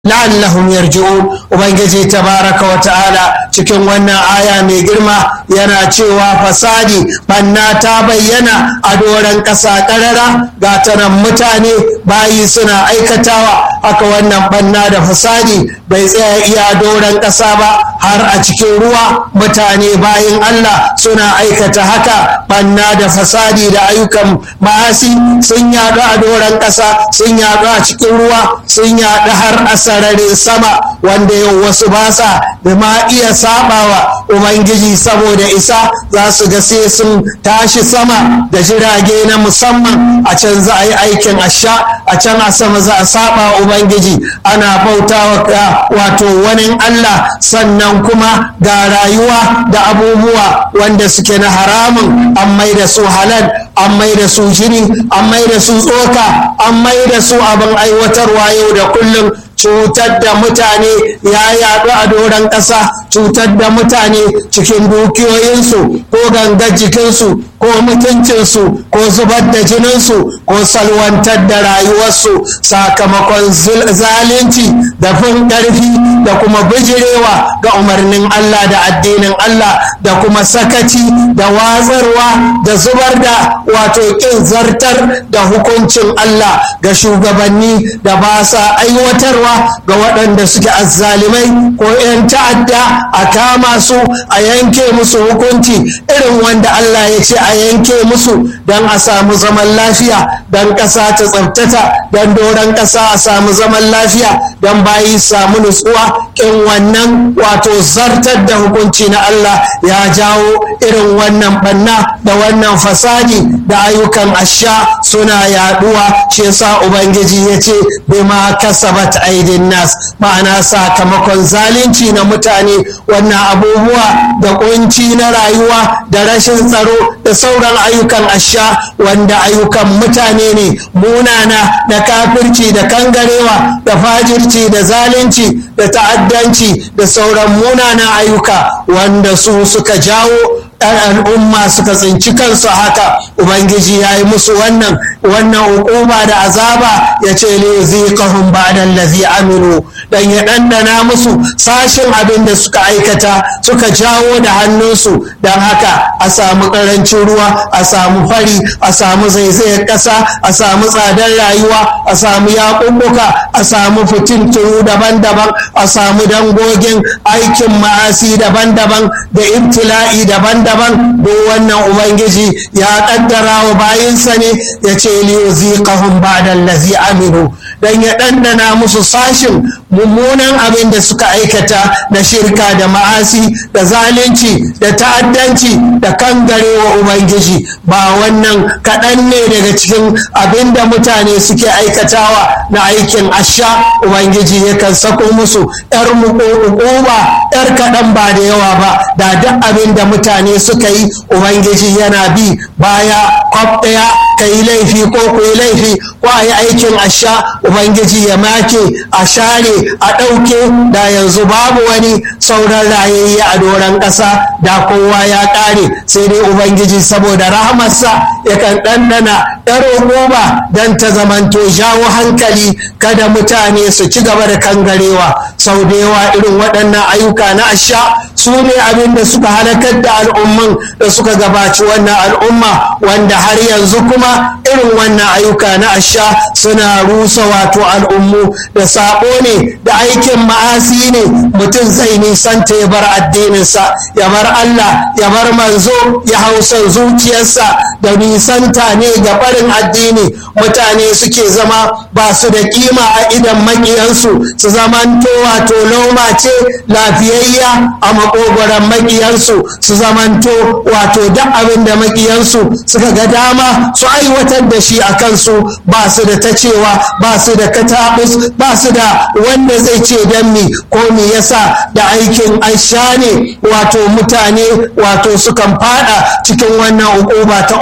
la'allahum yarji'un ubangiji tabaraka wa ta'ala cikin wannan aya mai girma yana cewa fasadi banna ta bayyana a doron ƙasa ƙarara ga tanan mutane bayi suna aikatawa haka wannan banna da fasadi bai tsaya iya doron ƙasa ba har a cikin ruwa mutane bayin Allah suna aikata haka banna da fasadi da ayyukan ma'asi sun yaɗu a doron ƙasa sun yaɗu a cikin ruwa sun yaɗu har a sararin sama wanda yau wasu ba sa da ma iya sabawa ubangiji saboda isa za su ga sai sun tashi sama da jirage na musamman a can za a yi aikin asha a can a sama za a saba ubangiji ana bautawa wato wani allah sannan kuma ga rayuwa da abubuwa wanda suke na haramun an mai da su halal an mai da su jini an mai da su tsoka an mai da su abin aiwatarwa yau da kullum cutar da mutane ya yaɗu a doron ƙasa cutar da mutane cikin dukiyoyinsu ko gangar jikinsu ko mutuncinsu ko zubar da jininsu ko salwantar da rayuwarsu sakamakon zalunci da fin ƙarfi da kuma bijirewa ga umarnin Allah da addinin Allah da kuma sakaci da wazarwa da zubar da wato ƙin zartar da hukuncin Allah ga shugabanni da ba sa aiwatarwa ga waɗanda suke azzalimai ko 'yan ta'adda a kama su a yanke musu hukunci irin wanda Allah ya ce a yanke musu don a samu zaman lafiya don ƙasa ta tsabtata don doron ƙasa a samu zaman lafiya don bayi samu nutsuwa in wannan wato zartar da hukunci na Allah ya jawo irin wannan banna da wannan fasadi da ayyukan asha suna yaduwa shi yasa ubangiji ya ce bima kasabat aidin nas ma'ana sakamakon zalunci na mutane wannan abubuwa da kunci na rayuwa da rashin tsaro da sauran ayyukan asha wanda ayyukan mutane ne munana da kafirci da kangarewa da fajirci da zalunci da ta'addanci da sauran munanan ayyuka wanda su suka jawo al'umma suka tsinci kansu haka ubangiji ya yi musu wannan wannan hukuma da azaba ya ce li ziqahum ba'da allazi amilu dan ya dandana musu sashin abin da suka aikata suka jawo da hannunsu dan haka a samu karancin ruwa a samu fari a samu zaizayar ƙasa a samu tsadar rayuwa a samu yaƙuƙuka a samu fitintunu daban-daban a samu dangogin aikin ma'asi daban-daban da ibtila'i daban-daban daban duk wannan ubangiji ya kaddara wa bayinsa ne ya ce liyuziqahum ba'da allazi amilu dan ya dandana musu sashin mummunan abin da suka aikata na shirka da ma'asi da zalunci da ta'addanci da kangarewa ubangiji ba wannan kaɗan ne daga cikin abin da mutane suke aikatawa na aikin asha ubangiji yakan sako musu yar muƙuƙuba yar kaɗan ba da yawa ba da duk abin da mutane suka yi ubangiji yana bi baya kwaf ɗaya ka yi laifi ko ku yi laifi ko a yi aikin asha ubangiji ya make a share a ɗauke da yanzu babu wani sauran rayayye a doron ƙasa da kowa ya ƙare sai dai ubangiji saboda rahamarsa yakan ɗanɗana ɗaro goma don ta zamanto jawo hankali kada mutane su ci gaba da kangarewa sau da yawa irin waɗannan ayyuka na asha su ne abin da suka halakar da al'umman da suka gabaci wannan al'umma wanda har yanzu kuma irin wannan ayyuka na asha suna rusa wato al'ummu da sabo ne da aikin ma'asi ne mutum zai nisanta ya bar addininsa ya bar Allah ya bar manzo ya hausa zuciyarsa da nisanta ne ga barin addini mutane suke zama ba su da kima a idan makiyansu su zamanto wato loma ce lafiyayya a makogoron makiyansu su zamanto wato duk abin da makiyansu suka ga dama su aiwatar da shi a kansu ba su da ta cewa ba su da katabus ba su da wanda zai ce dan mi ko me yasa da aikin aisha ne wato mutane wato sukan fada cikin wannan hukuma ta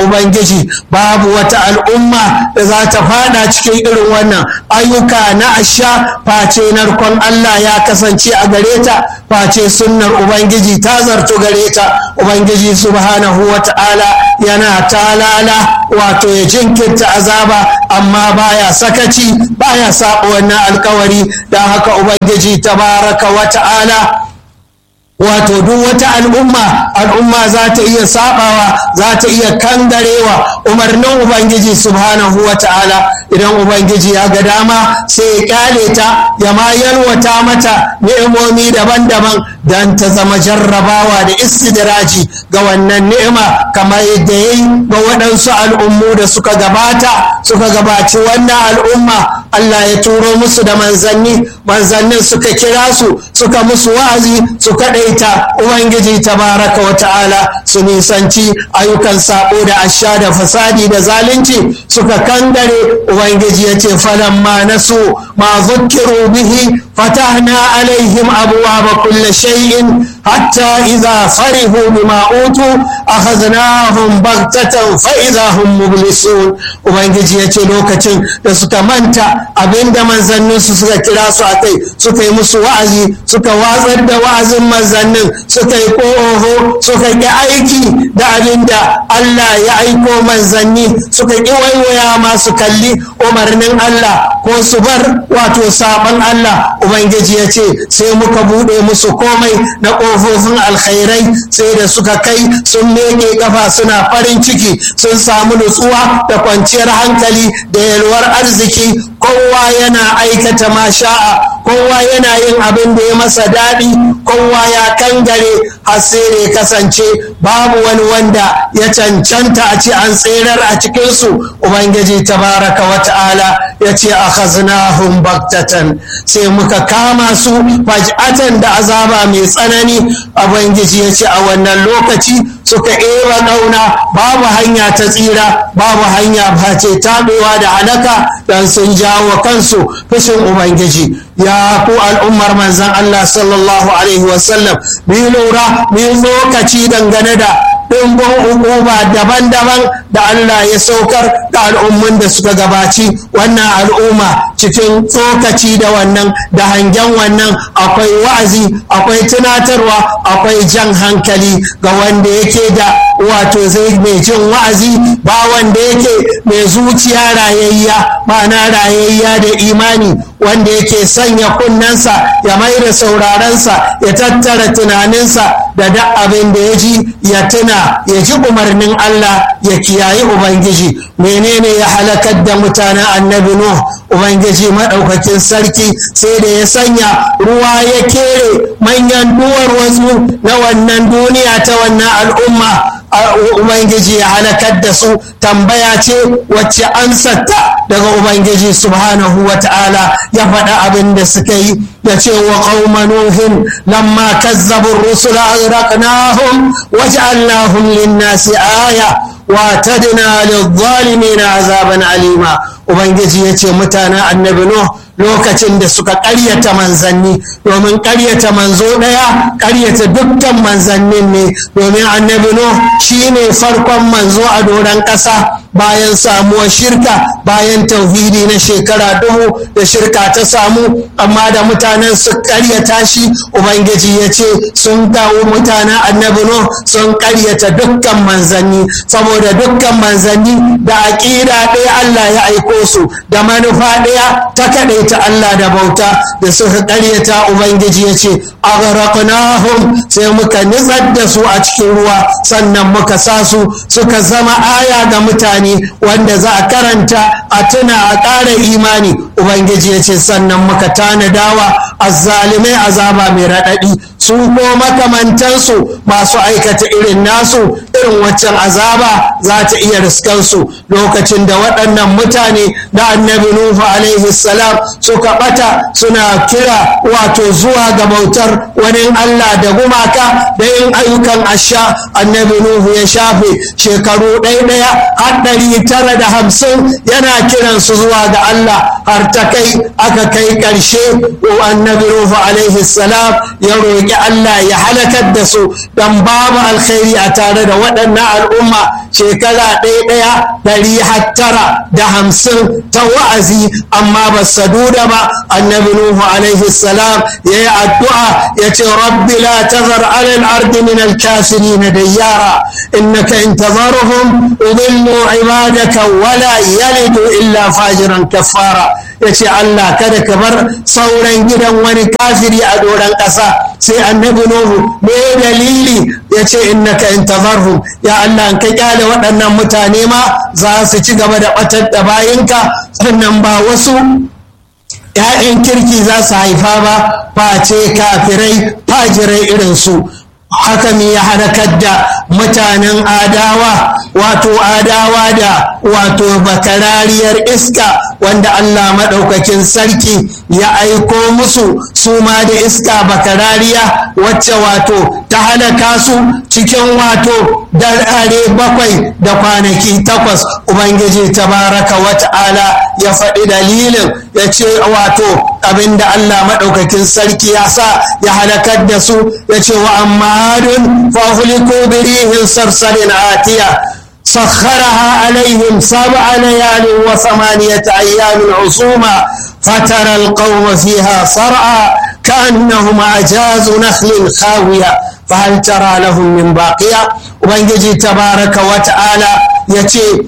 ubangiji babu wata al'umma da za ta fada cikin irin wannan ayyuka na asha face narkon Allah ya kasance a gare ta face sunnar ubangiji ta zartu gare ta ubangiji subhanahu wa ta'ala yana talala wato ya jinkirta azaba amma baya sakaci baya saba wannan alkawari don haka ubangiji tabaraka wa ta'ala wato duk wata al'umma al'umma za ta iya sabawa za ta iya kangarewa umarnin ubangiji subhanahu wa ta'ala idan ubangiji ya ga dama sai ya kyale ta ya ma yalwata mata ni'imomi daban-daban don ta zama jarrabawa da istidraji ga wannan ni'ima kamar yadda ya yi ga waɗansu al'ummu da suka gabata suka gabaci wannan al'umma Allah ya turo musu da manzanni manzannin suka kira su suka musu wa'azi su kaɗaita ubangiji tabaraka wa ta'ala su nisanci ayyukan sabo da asha da fasadi da zalunci suka kangare ubangiji ya ce falamma nasu ma zukkiru bihi fatahna alaihim abuwa kulle shay'in hatta idza farihu bima utu akhadnahum baghtatan fa idza hum mublisun ubangiji ya ce lokacin da suka manta abinda manzannin su suka kira su akai suka yi musu wa'azi suka watsar da wa'azin manzannin suka yi ƙoho suka ƙi aiki da abinda Allah ya aiko manzanni suka ƙi waiwaya masu kalli umarnin Allah ko su bar wato saban Allah ubangiji ya ce sai muka buɗe musu komai na ƙofofin alkhairai sai da suka kai sun meke kafa suna farin ciki sun samu nutsuwa da kwanciyar hankali da yalwar arziki kowa yana aikata masha'a kowa yana yin abin da ya masa daɗi kowa ya kangare har sai da ya kasance babu wani wanda ya cancanta a ce an tserar a cikinsu ubangiji tabaraka wa ta'ala ya ce a khaznahum baktatan sai muka kama su faj'atan da azaba mai tsanani ubangiji ya ce a wannan lokaci suka ewa ƙauna babu hanya ta tsira babu hanya face taɓewa da halaka dan sun jawo kansu fushin ubangiji ya ku al'ummar manzan Allah sallallahu alaihi wasallam bi lura bi lokaci dangane da ɗimbin hukuma daban-daban da Allah ya saukar da al'ummun da suka gabaci wannan al'umma cikin tsokaci da wannan da hangen wannan akwai wa'azi akwai tunatarwa akwai jan hankali ga wanda yake da wato zai mai jin wa'azi ba wanda yake mai zuciya rayayya ma'ana rayayya da imani wanda yake sanya kunnensa ya mai da saurarensa ya tattara tunaninsa da duk abin da ya ji ya tuna ya ji umarnin Allah ya kiyayi Ubangiji menene ya halakar da mutanen annabi Nuh Ubangiji maɗaukakin sarki sai da ya sanya ruwa ya kere manyan duwar wasu na wannan duniya ta wannan al'umma Ubangiji ya halakar da su tambaya ce wacce ansarta daga Ubangiji subhanahu wa ta'ala ya faɗa abin da suka yi ya ce wa qauma nuhin lamma kazzabu rusula aghraqnahum waj'alnahum lin-nasi aya wa tadna lidh-dhalimin azaban alima Ubangiji ya ce mutanen annabi Nuh lokacin da suka ƙaryata manzanni domin ƙaryata manzo ɗaya ƙaryata dukkan manzannin ne domin annabi Nuh shine farkon manzo a doron ƙasa bayan samuwar shirka bayan tauhidi na shekara dubu da shirka ta samu amma da mutanen su ƙaryata shi ubangiji ya ce sun kawo mutanen annabi Nuh sun ƙaryata dukkan manzanni saboda dukkan manzanni da aƙida ɗaya Allah ya aiko su da manufa ɗaya ta kaɗai ta Allah da bauta da suka ƙaryata Ubangiji ya ce aghraqnahum sai muka nitsar da su a cikin ruwa sannan muka sa su suka zama aya ga mutane wanda za a karanta a tuna a ƙara imani Ubangiji ya ce sannan muka tanadawa azzalimai azaba mai raɗaɗi su ko makamantansu masu aikata irin nasu irin waccan azaba za ta iya riskansu lokacin da waɗannan mutane da annabi Nuhu alaihi salam suka ɓata suna kira wato zuwa ga bautar wani Allah da gumaka da yin ayyukan asha annabi Nuhu ya shafe shekaru ɗaya har ɗari tara da hamsin yana kiransu zuwa ga Allah har ta kai aka kai ƙarshe annabi Nuhu alaihi salam ya roƙi Allah ya halakar da su don babu alkhairi a tare da waɗannan al'umma shekara ɗaya ɗaya ɗari hattara da hamsin ta wa'azi amma ba saduda ba annabi nuhu alaihi salam ya yi addu'a ya ce rabbi la tazar alal ardi min alkafirin dayyara innaka in tazarhum udillu ibadaka wala yalidu illa fajiran kaffara ya ce Allah kada ka bar sauran gidan wani kafiri a doron ƙasa sai annabi nuhu me dalili ya ce innaka in tazarhum ya Allah ka kyale waɗannan mutane ma za su ci gaba da ɓatar da bayinka sannan ba wasu ‘ya'yan kirki za su haifa ba face kafirai fajirai irinsu haka ne ya halakar da mutanen adawa wato adawa da wato bakarariyar iska wanda Allah maɗaukakin sarki ya aiko musu su ma da iska bakarariya wacce wato ta halaka su cikin wato darare bakwai da kwanaki takwas ubangiji tabaraka wata'ala ya faɗi dalilin ya ce wato abinda Allah maɗaukakin sarki ya sa ya halakar da su ya ce wa amma adun fahuliku birihin sarsarin atiya سخرها عليهم سبع ليال وثمانية أيام عصوما فترى القوم فيها صرعى كأنهم أعجاز نخل خاوية فهل ترى لهم من باقية وبنجي تبارك وتعالى يتي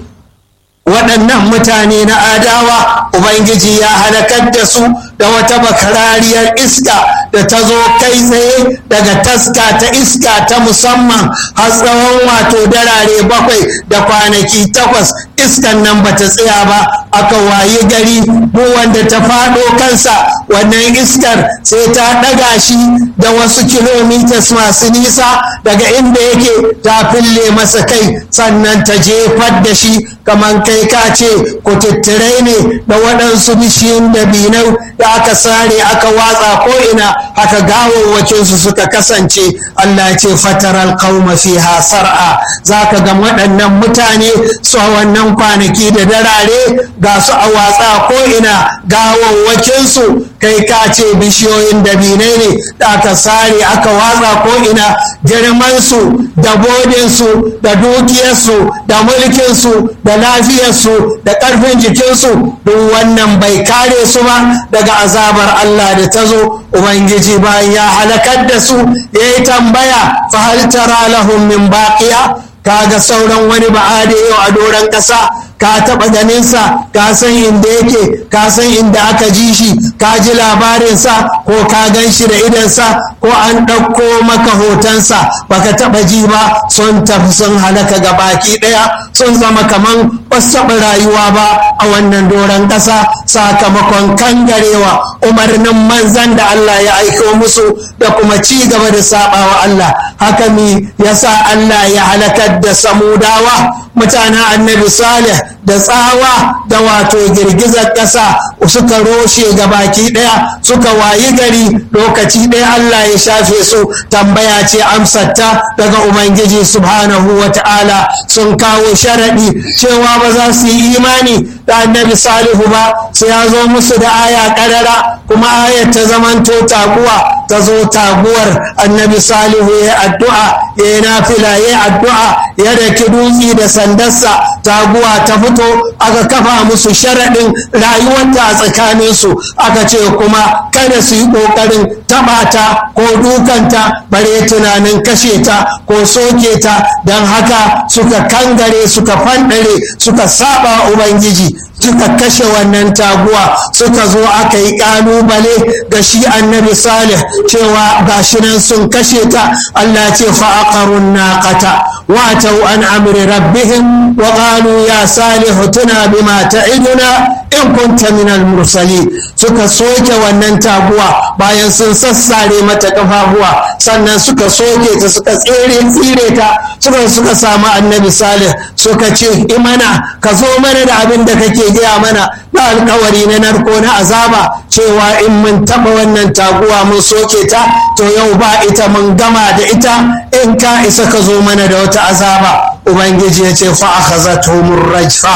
waɗannan mutane na adawa ubangiji ya halakar da su da wata bakarariyar iska da ta zo kai tsaye daga taska ta iska ta musamman har tsawon wato darare bakwai da kwanaki takwas iskan nan ba ta tsaya ba aka wayi gari mu wanda ta faɗo kansa wannan iskar sai ta ɗaga shi da wasu kilomitas masu nisa daga inda yake ta fille masa kai sannan ta jefar da shi kamar kai ka ce kututturai ne da waɗansu bishiyun dabinau da aka sare aka watsa ko'ina haka gawawwakinsu suka kasance Allah ce fataral qauma fiha sar'a za ka ga waɗannan mutane su a wannan kwanaki da darare ga su a watsa ko'ina gawawwakinsu kai ka ce bishiyoyin dabinai ne da aka sare aka watsa ko'ina girmansu da bodinsu da dukiyarsu da mulkinsu da lafiyarsu da ƙarfin jikinsu duk wannan bai kare su ba daga azabar Allah da ta zo Ubangiji bayan ya halakar da su ya yi tambaya fahal tara lahum min baqiya kaga sauran wani ba'ade yau a doron ƙasa ka taɓa ganinsa ka san inda yake ka san inda aka ji shi ka ji labarinsa ko ka gan shi da idansa ko an ɗauko maka hotonsa baka taɓa ji ba sun tafi sun halaka ga baki ɗaya sun zama kaman basu taɓa rayuwa ba a wannan doron ƙasa sakamakon kangarewa umarnin manzan da Allah ya aiko musu da kuma ci gaba da saɓawa Allah haka mi yasa Allah ya halakar da samudawa mutanen annabi salih da tsawa da wato girgizar ƙasa suka roshe ga baki ɗaya suka wayi gari lokaci ɗaya Allah ya shafe su tambaya ce amsarta daga Ubangiji subhanahu wa ta'ala sun kawo sharaɗi cewa ba za su yi imani da annabi salihu ba sai ya zo musu da aya ƙarara kuma ayar ta zamanto taguwa ta zo taguwar annabi salihu ya addu'a ya yi nafila ya addu'a ya daki dutse da sandarsa taguwa ta fito aka kafa musu sharaɗin rayuwarta a tsakaninsu aka ce kuma kada su yi ƙoƙarin taɓa ta ko dukanta bare tunanin kashe ta ko soke ta don haka suka kangare suka fanɗare suka saba ubangiji suka kashe wannan taguwa suka zo aka yi kalubale ga shi annabi salih cewa gashi nan sun kashe ta Allah ce fa'aqarun naqata wa tau an amri rabbihim wa qalu ya salih tuna bima ta'iduna in kunta min al-mursalin suka soke wannan taguwa bayan sun sassare mata kafafuwa sannan suka soke ta suka tsere tsire ta suka suka samu annabi salih suka ce imana ka zo mana da abin da kake gaya mana na alkawari na narko na azaba cewa in mun taba wannan taguwa mun soke ta to yau ba ita mun gama da ita in ka isa ka zo mana da wata azaba ubangiji ya ce fa akhazatuhumur rajfa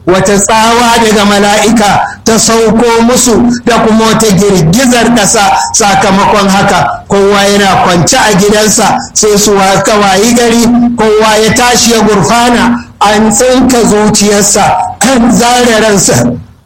wata tsawa daga mala'ika ta sauko musu da kuma wata girgizar ƙasa sakamakon haka kowa yana kwance a gidansa sai su wayi gari kowa ya tashi ya gurfana an tsinka zuciyarsa kan zare ransa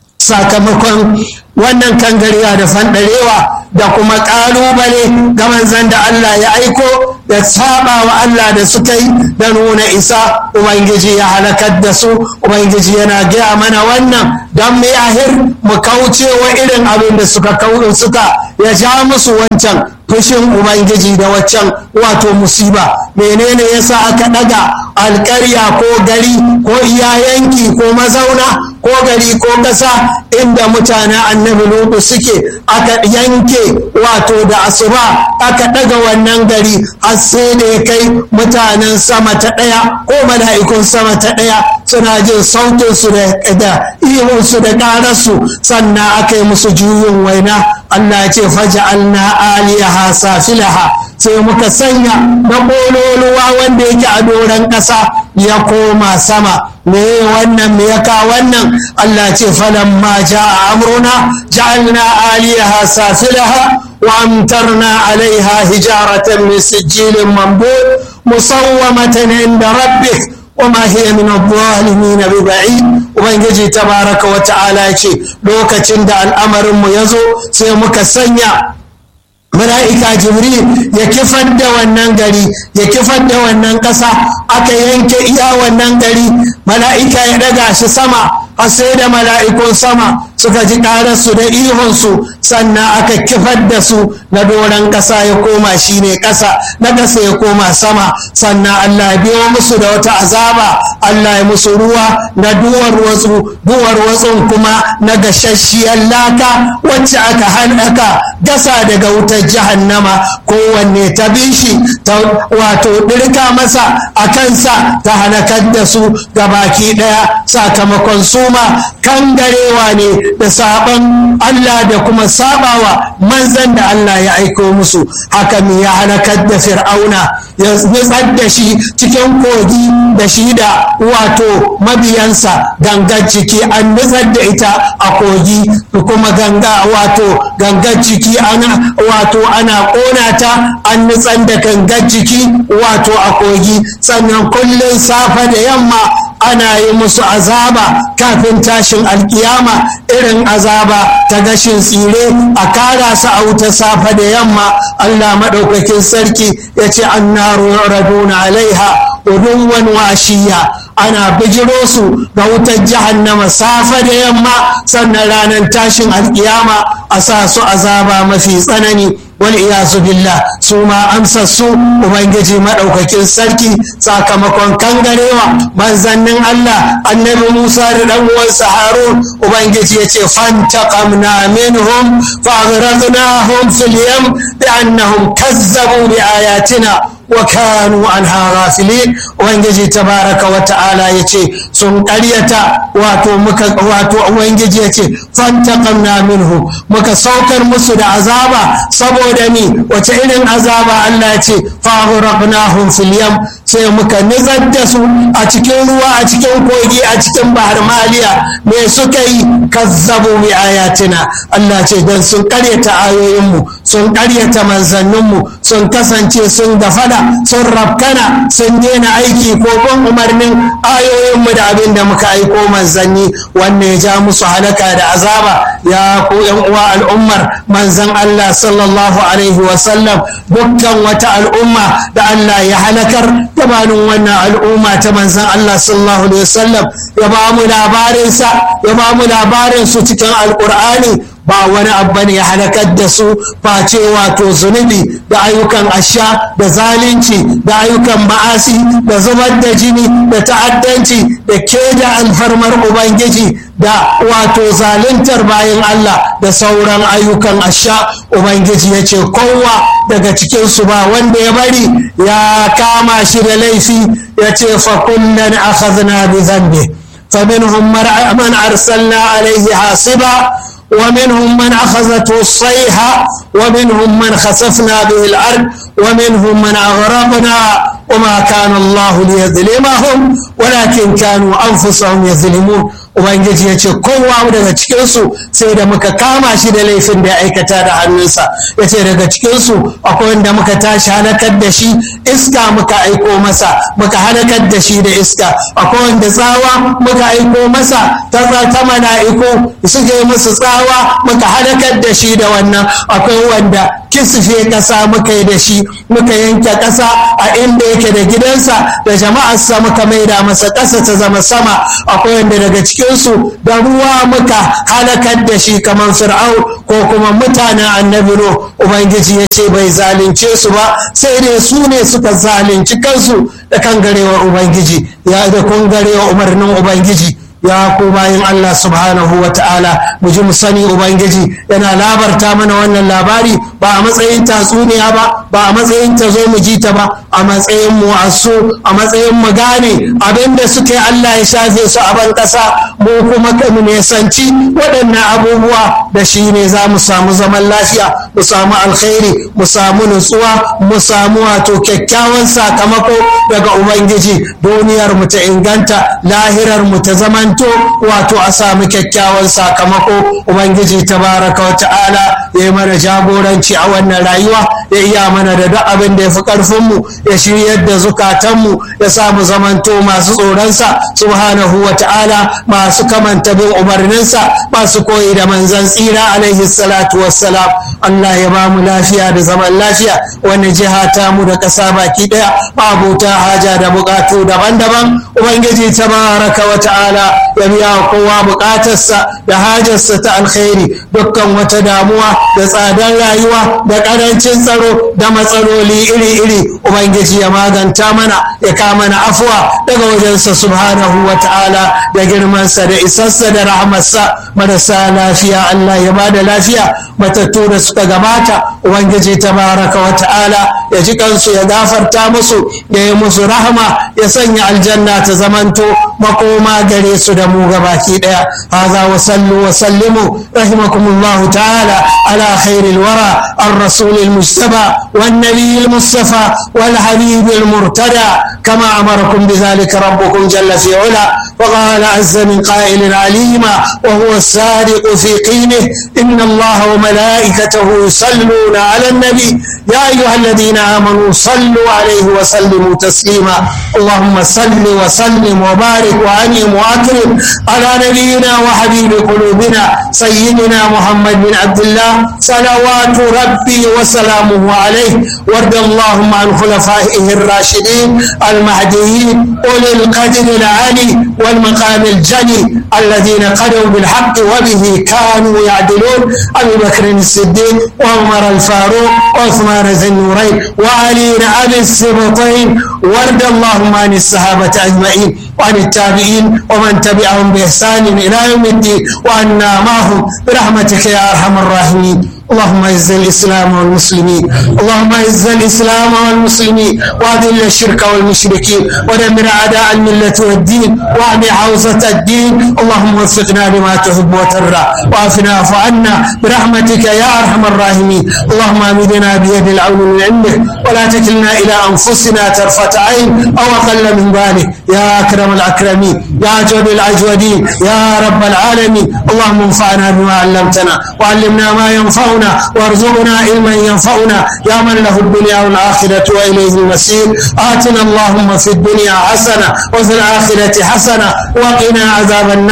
sakamakon wannan kangariya da fanɗarewa da kuma ƙalubale ga manzan da Allah ya aiko da saba wa Allah da suka yi da nuna isa Ubangiji ya halakar da su Ubangiji yana gaya mana wannan don mu ahir mu kauce wa irin abin da suka suka ya ja musu wancan fushin Ubangiji da waccan wato musiba menene yasa aka ɗaga alƙarya ko gari ko iya yanki ko mazauna ko gari ko ƙasa inda mutanen annabi lutu suke aka yanke wato da asuba aka ɗaga wannan gari har sai da ya kai mutanen sama ta ɗaya ko mala'ikun sama ta ɗaya suna jin sautin su da ihun su da ƙararsu sannan aka yi musu juyin waina Allah ya ce faja'alna aliyaha safilaha sai muka sanya na ƙololuwa wanda yake a doron ƙasa ya koma sama me wannan me yaka wannan Allah ce falan ma ja'a amruna ja'alna aliyaha safilaha wa amtarna alaiha hijaratan min sijilin mambud musawwamatan inda rabbik وما هي من الظالمين ببعيد ubangiji tabaraka wa ta'ala ce lokacin da al'amarinmu ya zo sai muka sanya mala'ika jibril ya kifar da wannan gari ya kifar da wannan ƙasa aka yanke iya wannan gari mala'ika ya ɗaga shi sama har sai da mala'ikun sama suka ji ƙararsu da ihunsu sannan aka kifar da su na doron ƙasa ya koma shi ne ƙasa na ƙasa ya koma sama sannan Allah ya biyo musu da wata azaba Allah ya musu ruwa na duwar watsu duwar watsun kuma na gashashshiyar laka wacce aka hanaka gasa daga wutar jahannama kowanne ta bi shi ta wato ɗirka masa a kansa ta halakar da su baki ɗaya sakamakon suma kangarewa ne da saban Allah da kuma sabawa manzan da Allah ya aiko musu haka me ya halakar da fir'auna ya nutsar da shi cikin kogi da shi da wato mabiyansa gangar jiki an nutsar da ita a kogi kuma ganga wato gangar jiki ana wato ana kona ta an nutsar da gangar jiki wato a kogi sannan kullum safe da yamma ana yi musu azaba kafin tashin alkiyama irin azaba ta gashin tsire a kara su a wuta safe da yamma Allah maɗaukakin sarki ya ce an naro raduna alaiha udunwan washiya ana bijiro su ga wutar jahannama safe da yamma sannan ranar tashin alkiyama a sa su azaba mafi tsanani wal iyasu billah su ma amsar su ubangiji madaukakin sarki sakamakon kangarewa manzannin Allah annabi Musa da dan uwansa Harun ubangiji ya ce fantaqamna minhum faghraqnahum fil yam bi annahum kazzabu bi ayatina wa kanu anha ghafilin ubangiji tabaraka wa ta'ala yace sun ƙaryata wato muka wato ubangiji yace fantaqamna minhu muka saukar musu da azaba saboda ni wace irin azaba Allah yace faghraqnahum fil yam sai muka nizar da su a cikin ruwa a cikin kogi a cikin bahar maliya me suka yi kazzabu bi ayatina Allah ce dan sun ƙaryata ayoyinmu sun ƙaryata manzanninmu sun kasance sun gafada sun rafkana sun daina aiki ko bin umarnin ayoyinmu da abin da muka aiko manzanni wanne ya ja musu halaka da azaba ya ku yan uwa al'ummar manzan Allah sallallahu alaihi wasallam dukkan wata al'umma da Allah ya halakar gabanin wannan al'umma ta manzan Allah sallallahu alaihi wasallam ya ba mu labarinsa ya ba mu labarin su cikin alkur'ani ba wani abu ne ya halakar da su face wato zunubi da ayyukan asha da zalunci da ayyukan ma'asi da zubar da jini da ta'addanci da keda alfarmar ubangiji da wato zaluntar bayan Allah da sauran ayyukan asha ubangiji ya ce kowa daga cikinsu ba wanda ya bari ya kama shi da laifi ya ce fa kullum akhadna bi dhanbi فمنهم من أرسلنا عليه حاصبا ومنهم من أخذته الصيحة ومنهم من خسفنا به الأرض ومنهم من أغرقنا وما كان الله ليظلمهم ولكن كانوا أنفسهم يظلمون ubangiji ya ce kowa daga cikinsu sai da muka kama shi da laifin da ya aikata da hannunsa ya ce daga cikinsu akwai wanda muka tashi halakar da shi iska muka aiko masa muka halakar da shi da iska akwai wanda tsawa muka aiko masa ta ta mala'iku suka yi musu tsawa muka halakar da shi da wannan akwai wanda kisfe ƙasa muka yi da shi muka yanke ƙasa a inda yake da gidansa da jama'arsa muka maida masa ƙasa ta zama sama akwai wanda daga cikinsu da ruwa muka halakar da shi kamar fir'au ko kuma mutanen annabi no ubangiji ya ce bai zalunce su ba sai dai su ne suka zalunci kansu da kan garewar ubangiji ya da kun garewa umarnin ubangiji ya ku bayan Allah subhanahu wa ta'ala mu ji mu sani ubangiji yana labarta mana wannan labari ba a matsayin tatsuniya ba ba a matsayin ta zo mu ji ta ba a matsayin mu asu a matsayin mu gane abinda suke Allah ya shafe su a ban kasa mu kuma mu nesanci waɗannan abubuwa da shi ne za mu samu zaman lafiya mu samu alkhairi mu samu nutsuwa mu samu wato kyakkyawan sakamako daga ubangiji duniyar mu ta inganta lahirar mu ta zaman zamanto wato a samu kyakkyawan sakamako ubangiji tabaraka wa ta'ala ya yi mana jagoranci a wannan rayuwa ya iya mana da duk abin da ya fi karfinmu ya shiryar da zukatanmu ya samu zamanto masu tsoronsa subhanahu wa ta'ala masu kamanta bin umarninsa masu koyi da manzan tsira alaihi salatu wassalam Allah ya ba mu lafiya da zaman lafiya wani jiha ta mu da ƙasa baki ɗaya mabuta haja da buƙatu daban-daban ubangiji tabaraka wa ta'ala ya biya kowa bukatarsa da hajarsa ta alkhairi dukkan wata damuwa da tsadar rayuwa da karancin tsaro da matsaloli iri-iri ubangiji ya maganta mana ya kama na afuwa daga wajensa subhanahu wa ta'ala da girmansa da isarsa da rahmarsa marasa lafiya Allah ya ba da lafiya matattu da suka gabata ubangiji tabaraka wa ta'ala ya ji kansu ya gafarta musu ya yi musu rahama ya sanya aljanna ta zamanto makoma gare su da mu gabaki daya haza wa sallu wa sallimu rahimakumullahu ta'ala ala khairil wara الرسول المجتبى والنبي المصطفى والحبيب المرتدى كما أمركم بذلك ربكم جل في علا وقال عز من قائل عليما وهو الصادق في قيله إن الله وملائكته يصلون على النبي يا أيها الذين آمنوا صلوا عليه وسلموا تسليما اللهم صل وسلم وبارك وأنعم وأكرم على نبينا وحبيب قلوبنا سيدنا محمد بن عبد الله صلوات ربي وسلامه عليه وارض اللهم عن خلفائه الراشدين المهديين أولي القدر العالي والمقام الجلي الذين قدوا بالحق وبه كانوا يعدلون أبي بكر الصديق وعمر الفاروق وعثمان ذي النورين وعلي أبي السبطين وارض اللهم عن الصحابة أجمعين وعن التابعين ومن تبعهم بإحسان إلى يوم الدين وعنا معهم برحمتك يا أرحم الراحمين اللهم اعز الاسلام والمسلمين اللهم اعز الاسلام والمسلمين واذل الشرك والمشركين ودمر اعداء المله والدين واعم حوزه الدين اللهم وفقنا لما تحب وترضى وعافنا واعف عنا برحمتك يا ارحم الراحمين اللهم امدنا بيد العون من عندك ولا تكلنا الى انفسنا طرفه عين او اقل من ذلك يا اكرم الاكرمين يا اجود الاجودين يا رب العالمين اللهم انفعنا بما علمتنا وعلمنا ما ينفعنا ينفعنا وارزقنا علما ينفعنا يا من له الدنيا والآخرة وإليه المسير آتنا اللهم في الدنيا حسنة وفي الآخرة حسنة وقنا عذاب النار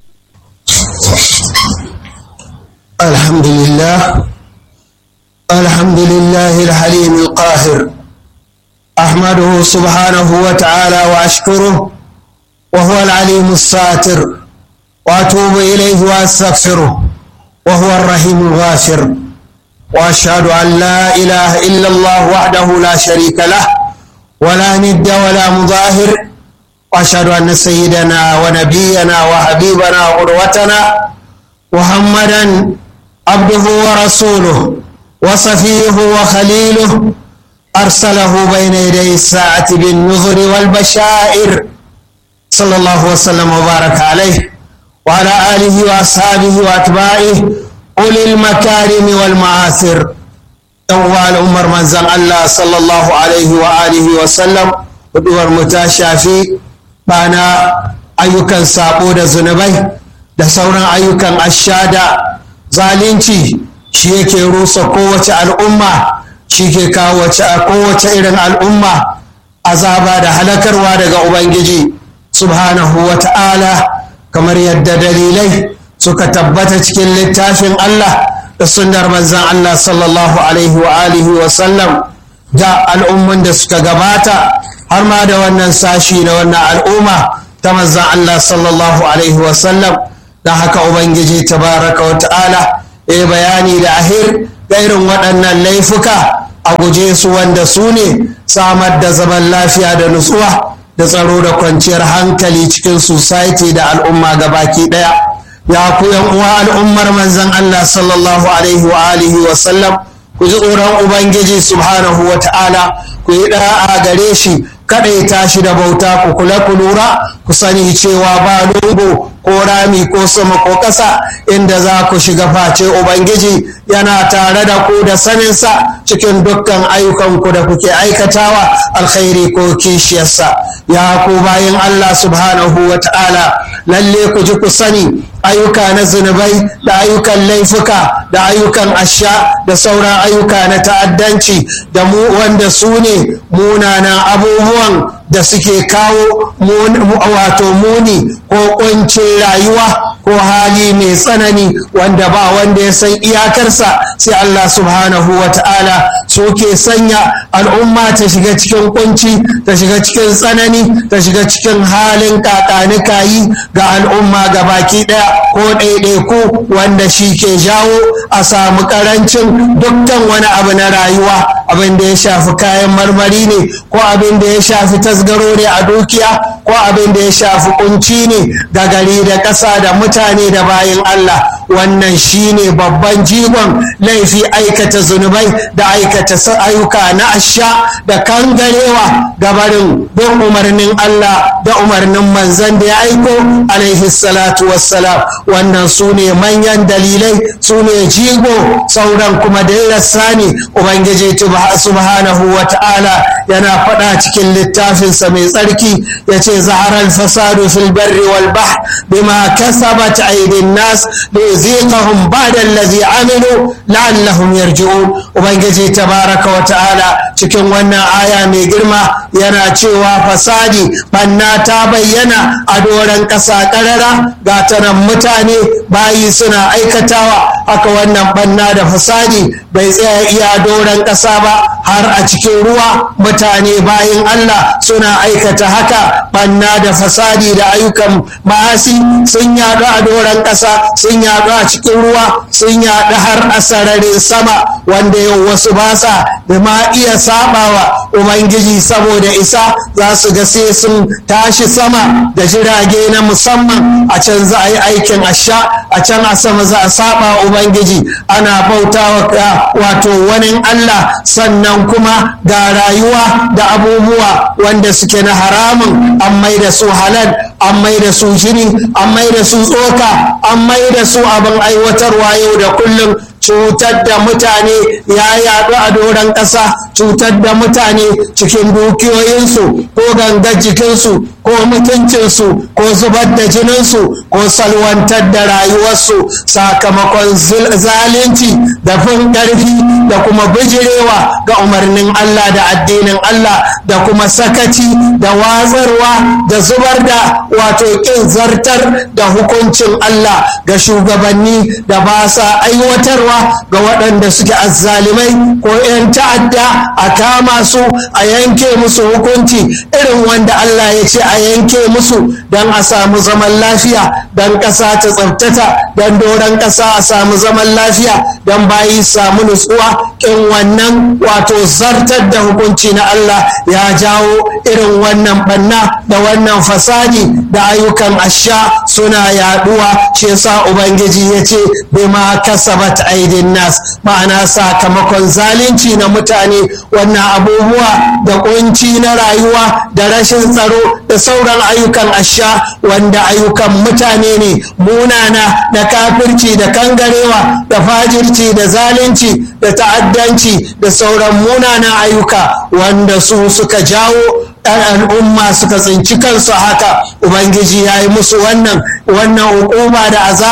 الحمد لله الحمد لله الحليم القاهر أحمده سبحانه وتعالى وأشكره وهو العليم الساتر وأتوب إليه وأستغفره وهو الرحيم الغافر واشهد ان لا اله الا الله وحده لا شريك له ولا ند ولا مظاهر واشهد ان سيدنا ونبينا وحبيبنا وقدوتنا محمدا عبده ورسوله وصفيه وخليله ارسله بين يدي الساعه بالنذر والبشائر صلى الله وسلم وبارك عليه وعلى اله واصحابه واتباعه أولي المكارم والمعاثر أول عمر من زن الله صلى الله عليه وآله وسلم ودور متاشافي بانا أيوكا سابو دا زنبي da sauran ayyukan ashada zalunci shi yake rusa kowace al'umma shi ke kawo kowace irin al'umma azaba da halakarwa daga ubangiji subhanahu wa ta'ala kamar yadda dalilai suka tabbata cikin littafin Allah da sunnar manzan Allah sallallahu alaihi wa alihi wa sallam da al'umman da suka gabata har ma da wannan sashi na wannan al'umma ta manzan Allah sallallahu alaihi wa sallam da haka ubangiji tabaraka wa ta'ala ya bayani da ahir da irin waɗannan laifuka a guje su wanda su ne samar da zaman lafiya da nutsuwa da tsaro da kwanciyar hankali cikin society da al'umma gabaki ɗaya ya ku uwa al'ummar manzan Allah sallallahu alaihi wa alihi wa sallam ku ji tsoron ubangiji subhanahu wa ta'ala ku yi da'a gare shi kaɗaita shi da bauta ku kula ku lura ku sani cewa ba lungu ko rami ko sama ko ƙasa inda za ku shiga face ubangiji yana tare da ku da saninsa cikin dukkan ayyukanku da kuke aikatawa alkhairi ko kishiyarsa ya ku bayan allah subhanahu wa ta'ala lalle ku ji ku sani ayyuka na zunubai da ayyukan laifuka da ayyukan asha da sauran ayyuka na ta'addanci da mu wanda su ne munanan abubuwan da suke kawo wato muni ko kuncin rayuwa ko hali mai tsanani wanda ba wanda ya san iyakarsa sai Allah subhanahu wa ta'ala suke sanya al'umma ta shiga cikin kunci ta shiga cikin tsanani ta shiga cikin halin kakanikayi ga al'umma ga baki ɗaya ko ɗaiɗaiku wanda shi ke jawo a samu ƙarancin dukkan wani abu na rayuwa abin da ya shafi kayan marmari ne ko abin da ya shafi tasgaro ne a dukiya ko abin da ya shafi kunci ne ga gari da ƙasa da mutane da bayan Allah wannan shine babban jigon laifi aikata zunubai da aikata ayyuka na asha da kangarewa gabarin bin umarnin Allah da umarnin manzan da ya aiko alaihi salatu wassalam wannan su ne manyan dalilai su ne jigo sauran kuma dairasa ne ubangiji subhanahu wa ta'ala yana faɗa cikin littafinsa mai tsarki ya ce zaharar fasadu fil barri wal bahr bima kasabat aidin nas ليذيقهم بعد الذي عملوا لعلهم يرجعون ubangiji tabaraka wa ta'ala cikin wannan aya mai girma yana cewa fasadi banna ta bayyana a doron ƙasa ƙarara ga tanan mutane bayi suna aikatawa haka wannan banna da fasadi bai tsaya iya doron ƙasa ba har a cikin ruwa mutane bayin Allah suna aikata haka banna da fasadi da ayyukan ma'asi sun yaɗu a doron ƙasa sun yaɗu a cikin ruwa sun yaɗu har a sararin sama wanda yau wasu ba sa da ma iya sabawa ubangiji saboda isa za su ga sai sun tashi sama da jirage na musamman a can za a yi aikin asha a can a sama za a saba ubangiji ana bautawa wato wani allah sannan kuma ga rayuwa da abubuwa wanda suke na haramun an mai da su halal an mai da su jini an mai da su tsoka an mai da su abin aiwatarwa yau da kullum cutar da mutane ya yaɗu a doron ƙasa cutar da mutane cikin dukiyoyinsu ko gangar jikinsu ko mutuncinsu ko zubar da jininsu ko salwantar da rayuwarsu sakamakon zalunci da fin ƙarfi da kuma bijirewa ga umarnin Allah da addinin Allah da kuma sakaci da watsarwa da zubar da wato ƙin zartar da hukuncin Allah ga shugabanni da ba sa aiwatarwa ga waɗanda suke azzalimai ko 'yan ta'adda a kama su a yanke musu hukunci irin wanda Allah ya ce a yanke musu don a samu zaman lafiya don ƙasa ta tsabtata don doron ƙasa a samu zaman lafiya don bayi samu nutsuwa ƙin wannan wato zartar da hukunci na Allah ya jawo irin wannan banna da wannan fasadi da ayyukan asha suna yaduwa shi yasa ubangiji ya ce bima kasabat aidin nas ma'ana sakamakon zalunci na mutane wannan abubuwa da kunci na rayuwa da rashin tsaro da sauran ayyukan asha wanda ayyukan mutane ne munana da kafirci da kangarewa da fajirci da zalunci da ta'addanci da sauran munanan ayyuka wanda su suka jawo al'umma suka tsinci kansu haka ubangiji ya yi musu wannan wannan hukuma da azaba